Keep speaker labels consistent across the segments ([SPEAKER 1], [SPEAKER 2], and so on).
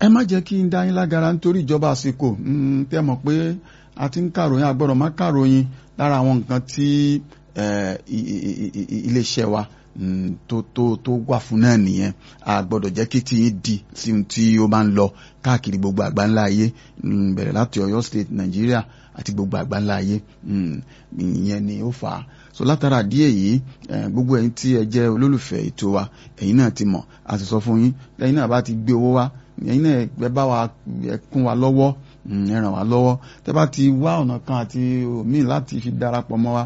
[SPEAKER 1] ẹ má jẹ́ kí n dá yín lágara nítorí ìjọba àsìkò tẹ́ mọ̀ pé a ti ń kàròyìn àgbọ̀rọ̀ má kàròyìn lára àwọn nǹkan tí iléeṣẹ́ wa tó tó tó wà fún náà nìyẹn a gbọ́dọ̀ jẹ́ kí tí di sí ohun tí ó bá ń lọ káàkiri gbogbo àgbáńlá ayé bẹ̀rẹ̀ láti Ọ̀yọ́ state Nàìjíríà àti gbogbo àgbáńlá ayé ìyẹn ni ó fà á so látara díẹ̀ yìí gbogbo ẹ̀yin tí ẹ jẹ́ olólùfẹ́ ètò wa ẹ̀yin náà ti mọ̀ a ti sọ fún yín ẹ̀yin náà bá ti gbé owó wá ẹ̀yin náà ẹ bá wa ẹ kún wa lọ́wọ́ ẹ ràn wá lọ́wọ́ tẹ́ bá ti wá ọ̀nà kan àti omi láti fi darapọ̀ mọ́ wa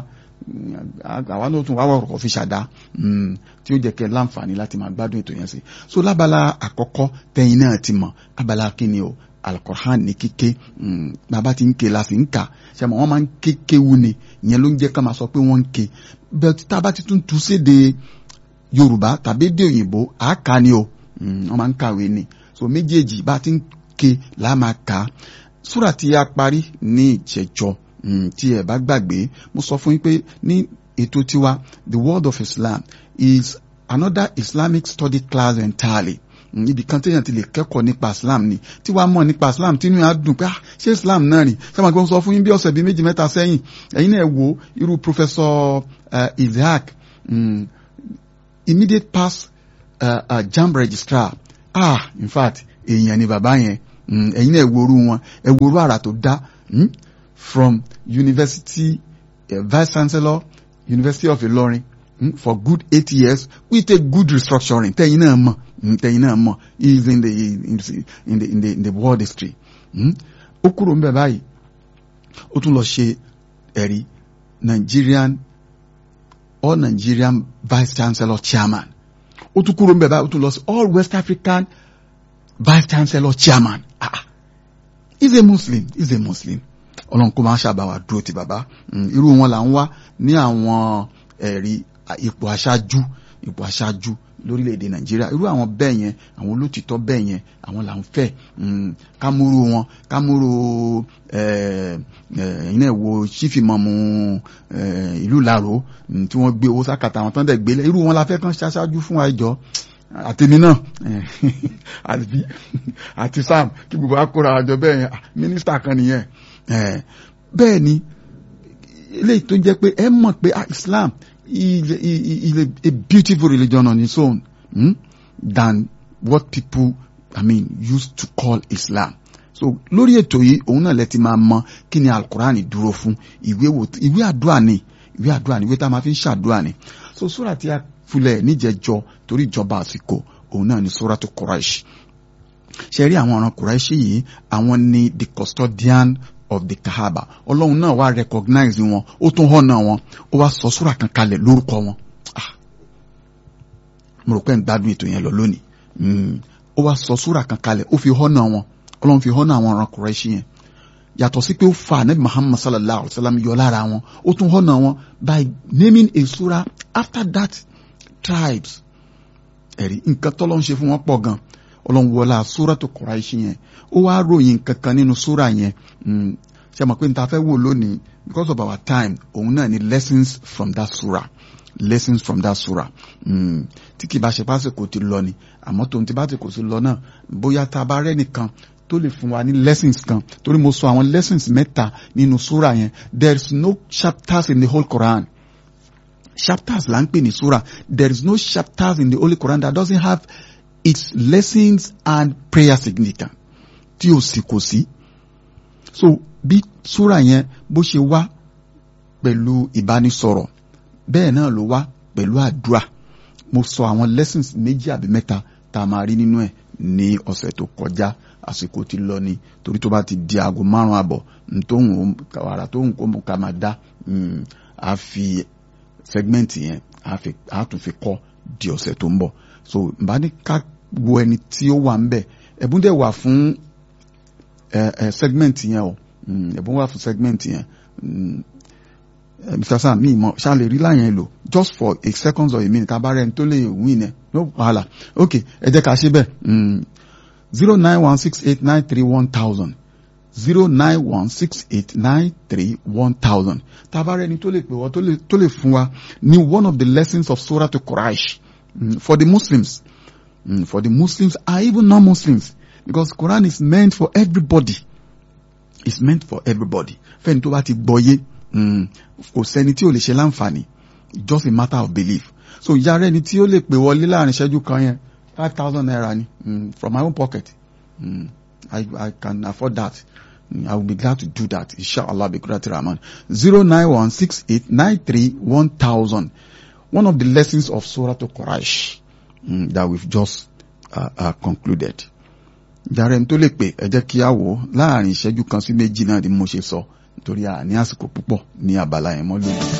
[SPEAKER 1] àwa náà tún wá wọ̀rọ̀ fi ṣàdá tí ó jẹ́ kẹ́ láǹfààní láti máa gbádùn ètò yẹn sí so lábala àkọ́kọ́ tẹ́yin náà ti mọ̀ abala kíni o alukoran ní kíké bàbá ti ń ké la sì ń kà ṣe mọ̀ wọ́n máa ń ké kéwu ni ìyẹn ló ń jẹ́ ká máa sọ pé wọ́n ń ké bẹ́ẹ̀ tá a bá ti tún tu séde yorùbá tàbí èdè òyìnbó àáká ni o wọ́n máa ń kàwé ni so méjèèjì bá ti ń ké la máa kà á súrà tí a parí ní ìjẹjọ tí ẹ bá gbàgbé mo sọ fún yín pé ní ètò tiwa the world of Islam is another Islamic study class entirely ibi kan téèyàn ti lè kẹ́kọ̀ọ́ nípa Islam ni tí wàá mọ̀ nípa Islam tí inú yà á dùn pé ṣé Islam náà rìn ṣé màá gbọ́n sọ fún yín bí ọ̀sẹ̀ bíi méjì mẹ́ta sẹ́yìn ẹ̀yin náà wo irú Professor uh, Isaac um, immediate pass uh, uh, JAMB registrar ah in fact èèyàn ni bàbá yẹn ẹ̀yin náà wo orú wọn ẹ wo orú àrà tó dá from University uh, Vice Chancellor University of Ilorin mm, for good eight years with a good restructuring tẹ́yin náà mọ̀ tẹ́yin náà mọ̀ he is in the in the in the in the, in the world history ó kúrò ń bẹ̀ báyìí ó tún lọ ṣe ẹ̀rí Nigerian all Nigerian Vice Chancellor chairman ó tún kúrò ń bẹ̀ báyìí ó tún lọ sí all West African Vice Chancellor chairman ah he is a Muslim he is a Muslim ọlọ́run kó máa ṣàbáwá dúró ti bàbá irú wọn là ń wá ní àwọn ẹ̀rí ipò aṣáájú ipò aṣáájú lórílẹ̀‐èdè nàìjíríà irú àwọn bẹ́ẹ̀ yẹn àwọn olótìtọ́ bẹ́ẹ̀ yẹn àwọn là ń fẹ́ kámúrú wọn kámúrú ẹ̀yin náà wo sífìmọ̀mù ìlú làró tí wọ́n gbé owó sákàtà àwọn tán dẹ̀ gbélé irú wọn la fẹ́ kàn ṣaṣáájú fún wa ìjọ àtẹ̀mí náà àti sam kí gbogbo akóra àjọ bẹ́ẹ̀ yẹn mínísítà kan nìyẹn bẹ́ẹ̀ ni eléyìí tó jẹ́ pé ẹ mọ̀ pé Islam is a, is a, a beautiful religion on its own hmm? than what people I mean used to call Islam so lórí ètò yìí òun náà lẹ ti máa mọ kí ni alukurani dúró fún ìwé wo ìwé àdúrà ni ìwé àdúrà ni ìwé tá a máa fi ń ṣàdúrà ni so sóra tí a fulẹ̀ níjẹjọ torí ìjọba àsìkò òun náà ni sóra tó Quraish ṣe rí àwọn ọ̀ràn Quraish yìí àwọn ni the custodian of the kahaba ọlọ́run náà wá recognize wọn ó tún hànà wọn ó wá sọ súrà kan kalẹ̀ lórúkọ wọn mo rò pé ń gbádùn ètò yẹn lọ lónìí ó wá sọ súrà kan kalẹ̀ ó fi hànà wọn ọlọ́run fi hànà àwọn ọ̀ràn Quraish yẹn yàtọ̀ sí pé ó fa anabi Muhammad sallallahu alayhi wa sallam yọ lára wọn ó tún hànà wọn by naming a surah after that tribes ẹ̀rí nǹkan tọ́lọ́ ń ṣe fún wọn pọ̀ gan ọlọ́run wọlá suratu Quraish yẹn ó wá ròyìn kankan nínú súra yẹn ṣe mọ̀ pé n ta fẹ́ wò lónìí because of our time òun náà ni lessons from that surah lessons from that surah tí kì bá ṣe pásìkò ti lọ ni àmọ́ tòun ti bá ti kò sí lọ náà bóyá tá a bá rẹ́ nìkan tó lè fún wa ní lessons kan torí mo sọ àwọn lessons mẹ́ta nínú súra yẹn there is no chapters in the whole Quran chapters là ń pè ní súra there is no chapters in the Holy Quran that doesn't have its lessons and prayer significance tí o sì kò sí so bí súra yẹn bó ṣe wá pẹ̀lú ìbánisọ̀rọ̀ bẹ́ẹ̀ náà ló wá pẹ̀lú àdúrà mo sọ àwọn lessons méjì àbí mẹ́ta tá a máa rí nínú ẹ̀ ní ọ̀sẹ̀ tó kọjá àsìkò ti lọ ni torí tó bá ti di aago márùn àbọ̀ ntóhùn wàrà tóhùn kó ká máa dá a fi segment yẹn a tún fi kọ́ di ọ̀sẹ̀ tó ń bọ̀ so bá ní ká wo ẹni tí ó wà ń bẹ̀ ẹ̀bùn dẹ̀ wà fún ẹ ẹ segment yẹn o ẹ̀bùn wà fún segment yẹn mr sam mi mọ ṣá lè rí láyẹn lò just for a second or a minute abarẹ ní tó lè win ẹ no wahala ok ẹ jẹ́ ká ṣe bẹ́ẹ̀ zero nine one six eight nine three one thousand zero nine one six eight nine three one thousand tabarẹ ní tó lè pè wọ́n tó lè fún wa ní one of the lessons of surah to Quraish mm, for the Muslims mm, for the Muslims and even non-Muslims because Quran is meant for everybody it's meant for everybody fẹ́ni tó bá ti gbọ́yé kò sẹ́ni tí ò lè ṣe láǹfààní just a matter of belief so ìyá rẹ̀ ni tí ó lè pè wọlé láàrin ìṣẹ́jú kan yẹn five thousand naira ni mm, from my own pocket mm, I, I can afford that mm, I will be glad to do that inshallah bi kurati rahman zero nine one six eight nine three one thousand one of the lessons of Surah to Quraysh mm, that we've just uh, uh, concluded jàre n tó lè pè ẹ jẹ́ kí á wò ó láàrin ìṣẹ́jú kan sí méjì náà ni mo ṣe sọ nítorí a ní àsìkò púpọ̀ ní abala yẹn mọ́ lónìí.